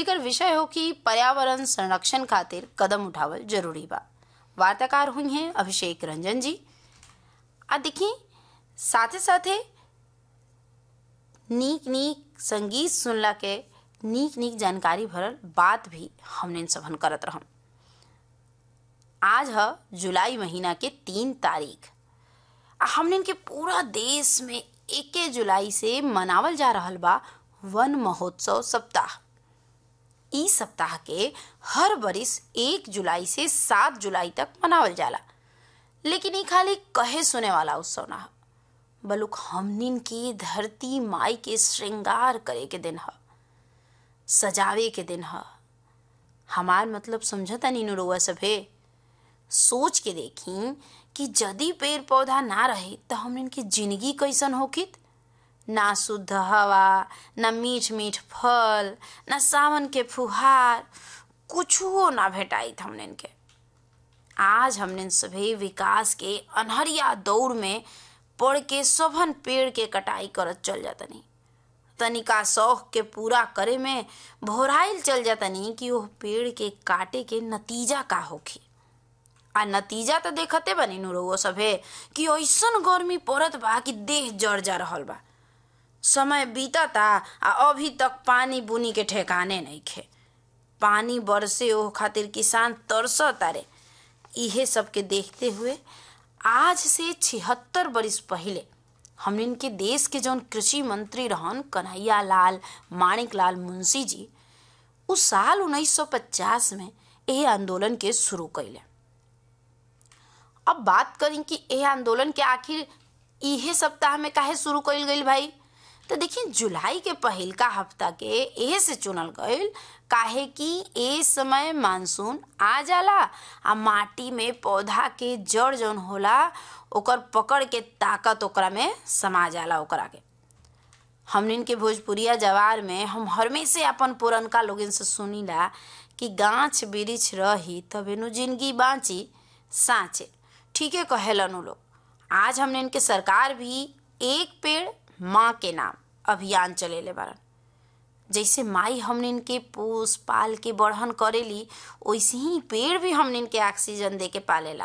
जेकर विषय हो कि पर्यावरण संरक्षण खातिर कदम उठावल जरूरी बा वार्ताकार हुई हैं अभिषेक रंजन जी आ देखी साथे साथे नीक नीक संगीत सुनला के नीक नीक जानकारी भरल बात भी हमने सबन करत रहम आज है जुलाई महीना के तीन तारीख आ हमने के पूरा देश में एके जुलाई से मनावल जा रहल बा वन महोत्सव सप्ताह ई सप्ताह के हर बरिस एक जुलाई से सात जुलाई तक मनावल जाला लेकिन ई खाली कहे सुने वाला उत्सव ना ह बलुक हमनिन की धरती माई के श्रृंगार करे के दिन ह सजावे के दिन ह हमार मतलब समझता नीनू रउआ सभे सोच के देखी कि यदि पेड़ पौधा ना रहे तो हमन की जिंदगी कैसन होकित ना शुद्ध हवा ना मीठ मीठ फल ना सावन के फुहार कुछो ना भेटाइत हमन के आज हमने सभी विकास के अनहरिया दौड़ में पड़ के सभन पेड़ के कटाई करत चल जातनी तनिका शौक के पूरा करे में भोराइल चल जातनी कि वो पेड़ के काटे के नतीजा का होखी आ नतीजा तो देखते बनी नु रउआ सभे कि ऐसन गर्मी पड़त बा कि देह जड़ जा रहल बा समय बीतता आ अभी तक पानी बुनी के ठेकाने नहीं खे पानी बरसे ओ खातिर किसान तरस तारे इहे सब के देखते हुए आज से छिहत्तर बरिस पहले हमने के देश के जौन कृषि मंत्री रहन कन्हैया लाल माणिक लाल मुंशी जी उस साल 1950 में यह आंदोलन के शुरू कैले अब बात करें कि यह आंदोलन के आखिर इहे सप्ताह में काहे शुरू कइल गइल भाई तो देखिए जुलाई के पहिल का हफ्ता के एहे से चुनल गइल काहे कि ए समय मानसून आ जाला आ माटी में पौधा के जड़ जौन होला ओकर पकड़ के ताकत ओकरा में समा जाला ओकरा के हमनिन के भोजपुरिया जवार में हम हमेशा अपन पुरनका लोगन से सुनीला कि गाछ वृक्ष रही तबे नु जिंदगी बाँची साँचे ठीके कहेलन उ लोग आज हमने इनके सरकार भी एक पेड़ माँ के नाम अभियान चलेले बारन जैसे माई हमने इनके पोस पाल के बढ़न करेली वैसे ही पेड़ भी हमने इनके ऑक्सीजन दे के पालेला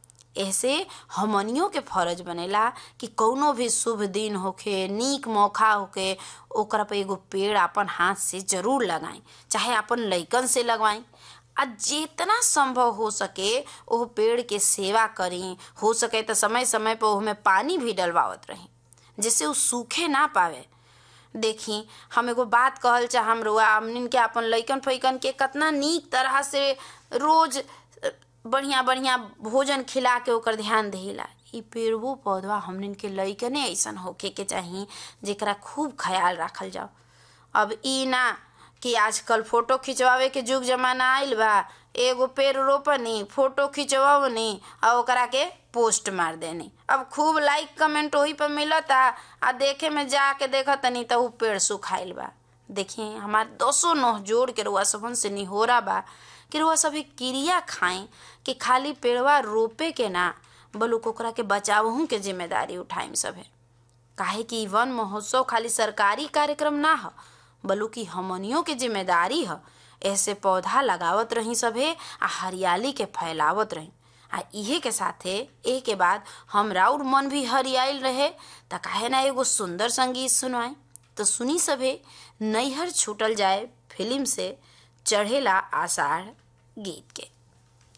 ऐसे हमनियों के फर्ज बनेला कि कौनो भी शुभ दिन होखे नीक मौका होखे ओकरा पे एगो पेड़ अपन हाथ से जरूर लगाएं चाहे अपन लइकन से लगवाएं आ जितना संभव हो सके ओह पेड़ के सेवा करी हो सके तो समय समय पर ओहमे पानी भी डलवावत रही जिससे उ सूखे ना पावे देखी हम एगो बात कहल चाहम रुआ हमनिन के अपन लइकन फैकन के कितना नीक तरह से रोज बढ़िया बढ़िया भोजन खिला के ओकर ध्यान देला ई पेड़वो पौधवा हमनिन के लइकने ऐसन होके के चाही जेकरा खूब ख्याल रखल जाओ अब ई ना कि आजकल फोटो खिंचवावे के जुग जमाना आइल बा एगो पेड़ रोपनी फोटो खिंचवनी आ ओकरा के पोस्ट मार देनी अब खूब लाइक कमेंट वही पर मिलता आ देखे में जाके देखा तनी तो उ पेड़ सुखाइल बा देखिए हमार दसो नोह जोड़ के रुआ सबन से निहोरा बा कि रुआ सभी क्रिया खाएं कि खाली पेड़वा रोपे के ना बलुक ओकरा के बचावहू के जिम्मेदारी उठाइम सभे काहे कि वन महोत्सव खाली सरकारी कार्यक्रम ना ह बल्कि हमनियों के जिम्मेदारी ह ऐसे पौधा लगावत रही सभे आ हरियाली के फैलावत रही आ इहे के साथे ए के बाद हम राउर मन भी हरियाइल रहे त काहे ना एगो सुंदर संगीत सुनवाई तो सुनी सभे नैहर छूटल जाए फिल्म से चढ़ेला आषाढ़ गीत के